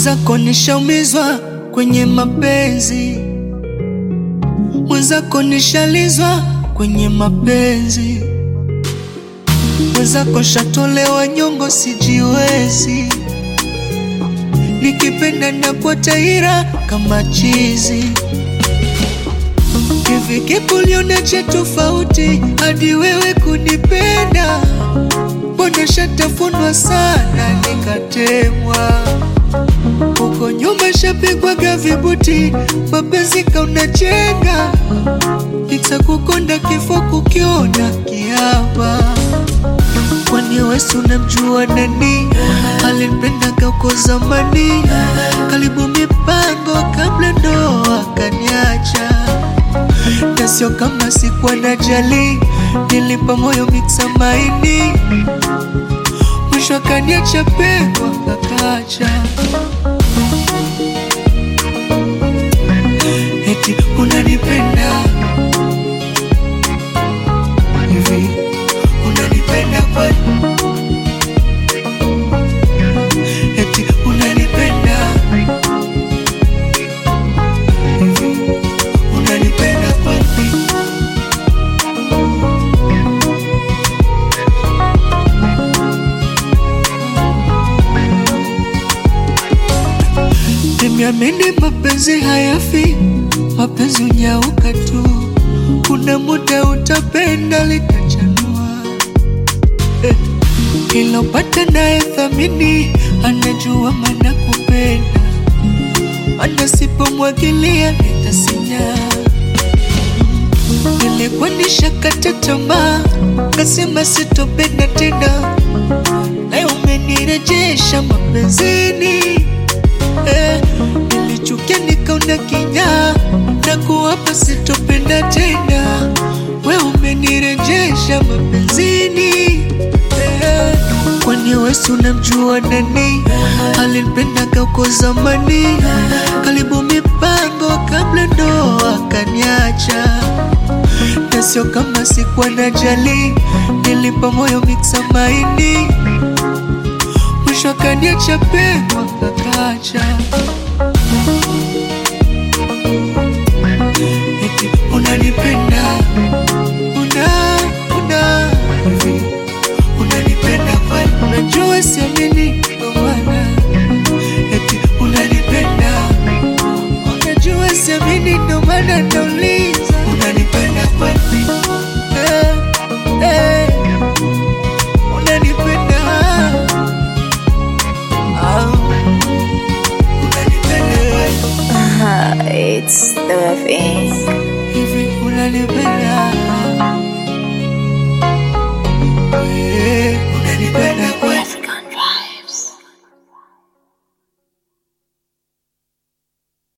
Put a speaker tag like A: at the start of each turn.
A: Mwenzako nishaumizwa kwenye mapenzi, mwenzako nishalizwa kwenye mapenzi, mwenzako shatolewa nyongo, sijiwezi. Nikipenda nakuwa taira kama chizi. Hivi kipi ulionaje tofauti hadi wewe kunipenda? Mbona shatafunwa sana nikatemwa huko nyuma shapigwaga vibuti, mapenzi kaunachenga, itakukonda kifo kukiona kiapa. Kwani wesi unamjua nani alinipenda uko zamani? Karibu mipango kabla ndoa kaniacha, na sio kama sikuwa najali, nilipa moyo miksa maini, mwisho akaniacha pekwa kakacha eti unanipenda hivi, unanipenda kwani? Eti unanipenda hivi, unanipenda kwani? Nimeamini mapenzi hayafi, mapenzi unyauka tu. Kuna muda utapenda litachanua. Eh, ilopata naye thamini, anajua maana kupenda, mana sipomwagilia nitasinya. Nilikuwa nishakata tamaa, kasema sitopenda tena, naye umenirejesha mapenzini eh, nilichukia nikaona kinyaa na kuwapa sitopenda tena, we umenirejesha mapenzini eh, kwani wesi unamjua nani alinipenda uko zamani? Karibu mipango kabla ndoa kaniacha, na sio kama sikuwa najali, nilipa moyo miksa maini mwisho akaniacha pekwa kakacha. Eti unanipenda una una hivi unanipenda kwani? Unajua siamini ndo maana eti unanipenda, unajua siamini ndo maana nauliza unanipenda kwani? Eh, eh, unanipenda Ah, unanipenda kwani?
B: It's the FN.